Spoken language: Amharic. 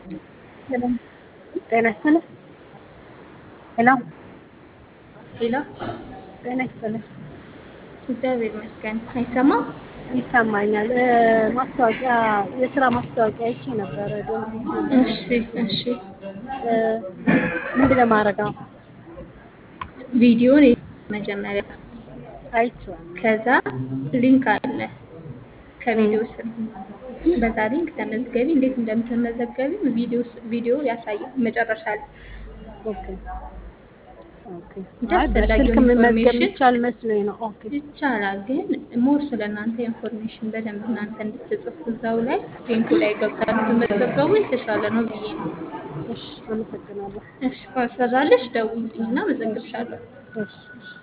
ጤና ይስጥልኝ። ሄሎ ሄሎ ጤና ይስጥልኝ። እግዚአብሔር ይመስገን። አይሰማም? ይሰማኛል። እ፣ ማስታወቂያ የስራ ማስታወቂያ አይቼ ነበረ። ዶንት እሺ እሺ። ምንድን ነው የማደርገው? ቪዲዮን መጀመሪያ አይቼዋለሁ። ከዛ ሊንክ አለ ከቪዲዮ ስር በዛ ሊንክ ተመዝገቢ። እንዴት እንደምትመዘገቢ ቪዲዮ ቪዲዮ ያሳያል መጨረሻ ላይ። ኦኬ ኦኬ። እንጂ አይ አስፈላጊውን በስልክ መመዝገብ ኢንፎርሜሽን ይቻል መስሎኝ ነው። ኦኬ ይቻላል፣ ግን ሞር ስለ እናንተ ኢንፎርሜሽን በደንብ እናንተ እንድትጽፉ እዛው ላይ ሊንኩ ላይ ገብታችሁ መዘገቡ የተሻለ ነው ብዬ ነው። እሺ፣ አመሰግናለሁ። እሺ ካልሰራልሽ ደውዪልኝና መዘግብሻለሁ። እሺ እሺ።